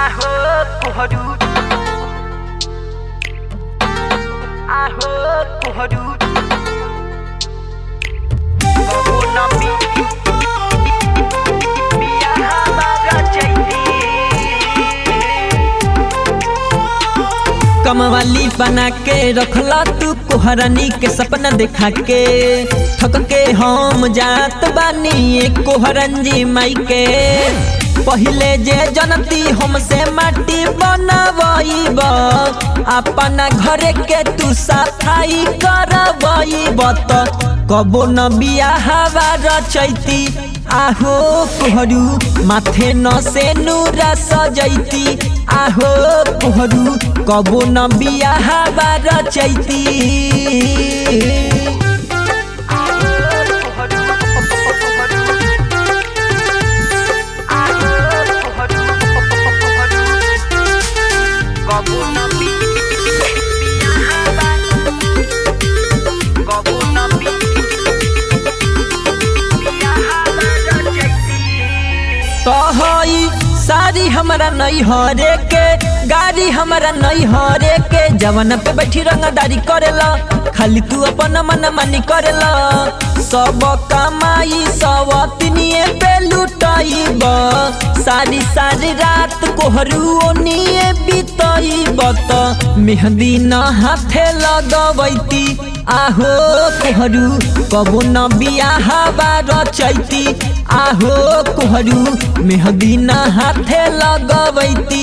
आहो कोहरू आहो कोहरू कबो न बी बिया हमारा चैती कमवाली बना के रखला तू कोहरानी के सपना देखा के थक के हम जात बानी ए कोहरंजी माई के पहिले जे जनती हमसे माटी बनवईब अपना घरे के तू सफाई करवईब त कबो न बियाहवा रचैती आहो कोहरू माथे न से नूरा सजैती आहो कोहरू कबो न बियाहवा रचैती कहई सारी हमारा नहीं हरे के गाड़ी हमारा नहीं हरे के जवन पे बैठी रंगदारी करेला खाली तू अपन मन मानी करेला सब कमाई सब तिनिए पे लुटाइब सारी सारी रात कोहरू ओनिए बीतइब त मेहंदी न हाथे लगवैती आहो कोहरू कबो न बियाहवा रचैती आहो कोहरू मेहंदी न हाथे लगवैती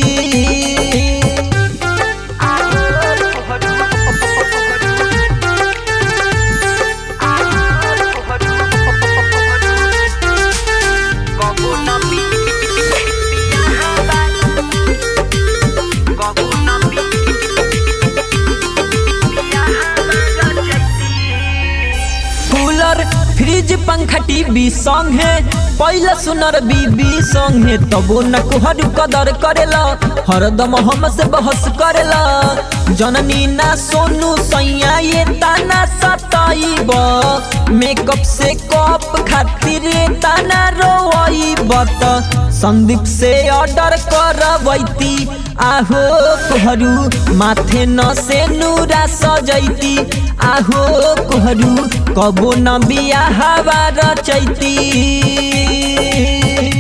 कूलर फ्रिज पंखा टीवी संगे पहला सुनर बीबी संगे तबो न कोहरू कदर करेला हरदम हम से बहस करेला जननी ना सोनू सैया ये ताना सताइब मेकअप से कप खातिर ये ताना रोइब त संदीप से ऑर्डर करवैती आहो कोहरू माथे न से नूरा सजैती आहो कोहरू कबो न बियाहवा रचैती